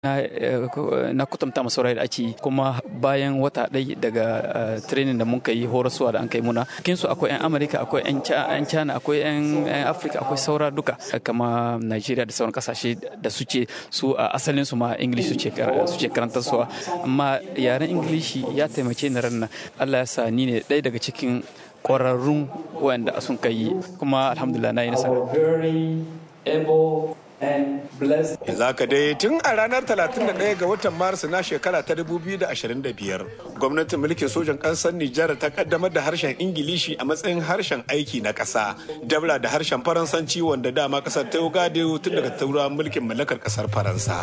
na kutumta masaurai da ake kuma bayan wata ɗai daga training da muka yi horaswa da an kai muna cikin su akwai 'yan amurka akwai 'yan china akwai 'yan afirka akwai saura duka kama nigeria da sauran kasashe da suke su a asalin su ma english suke karantar suwa amma yaren ingilishi ya taimake ni ran allah ya sa ni ne ɗaya daga cikin ƙwararrun wanda sun kai kuma alhamdulillah na yi nasara Yanzu haka dai tun a ranar 31 ga watan Maris na shekara ta 2025 gwamnatin mulkin sojan ƙasar Nijar ta kaddamar da harshen Ingilishi a matsayin harshen aiki na ƙasa. Dabla da harshen Faransanci wanda dama ƙasar ta yi tun daga turawan mulkin mallakar ƙasar Faransa.